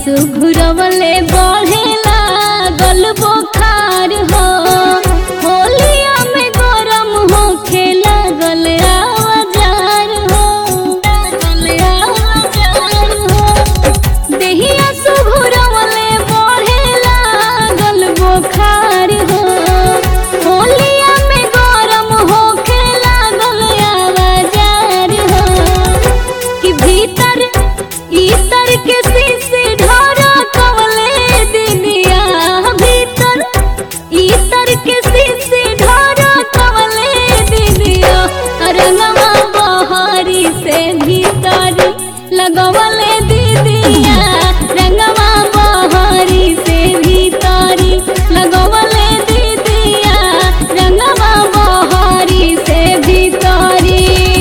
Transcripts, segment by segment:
सुघुरवले बढ़ेला गल बोखार हो होलिया में गरम हो खेला गल आवाजार हो गल आवाजार हो देहिया सुघुरवले बढ़ेला गल बोखार हो होलिया में गरम हो खेला गल आवाजार हो कि भीतर इतर के शीशे ढोरा कवले दिनिया भीतर इतर के शीशे ढोरा कवले दिनिया रंगवा बहारी से भीतर लगवले दीदिया रंगवा बहारी से भीतरी लगवले दीदिया रंगवा बहारी से भीतरी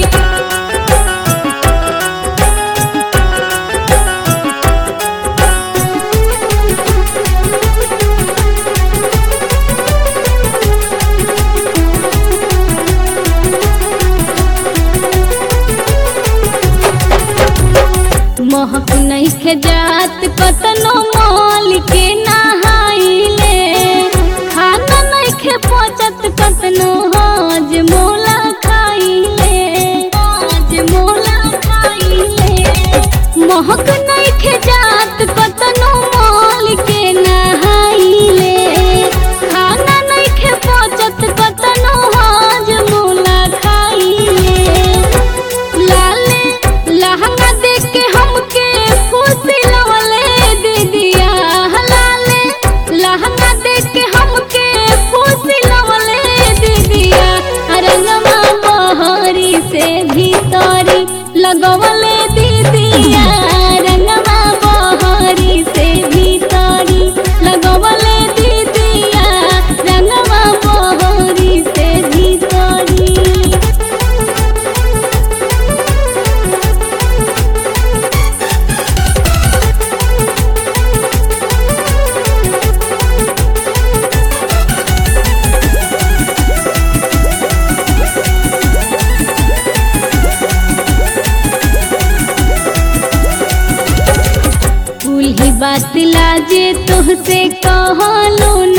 महक नइखे जात कतनो मोल के नहाइले खाना नइखे पचत कतनो हज मोला खाइले हज मोला खाइले महक नइखे जात कतनो मोल के नहाइले खाना नइखे पचत कतनो हज मोला खाइले लाले लहंगा देख के हमके खुशी लवले दीदिया लाले लहंगा देख के हमके खुशी लवले दीदिया रंगवा बहरी से भीतरी लगवले दीदिया रंगवा बहरी से भीतरी लगवले दीदिया रंगवा बहरी से भीतरी उही बात लाजे तोहसे कहलो